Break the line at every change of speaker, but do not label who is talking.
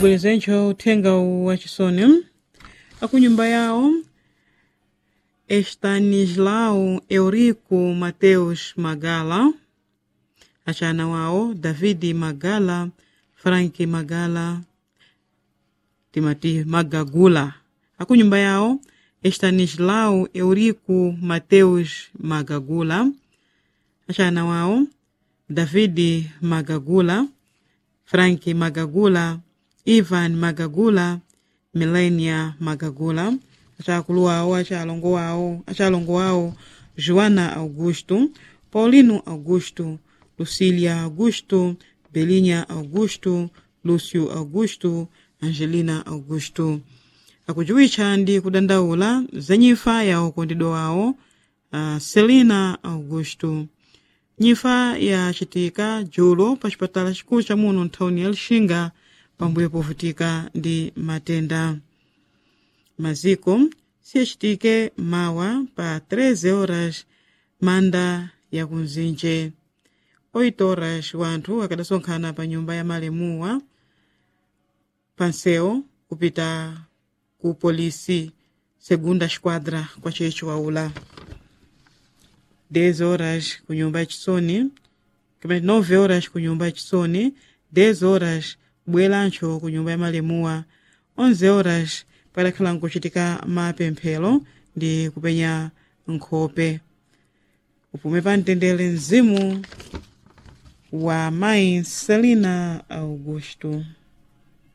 bwerezencho uthenga wachisoni akunyumba yawo estanislao eurico mateus magala achana wawo davidi magala franki magala timati magagula akunyumba yawo estanislao eurico mateus magagula achana wawo davidi magagula franki magagula ivan magagula milenia magagula achakulu wawo achalongo wawo achalongo wawo joana augusto paulino augusto lucília augusto belinha augusto lúcio augusto angelina augusto akujuwitcha ndi kudandaula za nyifa ya ukondedwa wawo uh, celina augusto nyifa yacitika julo pa cipatala cikulu ca muno nthawini ya lixinga pambuyo povutika ndi matenda maziko siyacitike mawa pa 13 horas manda ya kunzinje 8 horas wanthu akadasonkhana pa nyumba ya malemuwa panseu kupita ku polisi segunda esquadra kwa checho waula 10 horas ku nyumba ya chisoni 9 horas ku nyumba ya chisoni 10 horas bwelancho ku nyumba ya malemuwa 11 horas padakhala nkucitika mapemphero ndi kupenya nkhope upume pa mtendere mzimu wa mayi selina augusto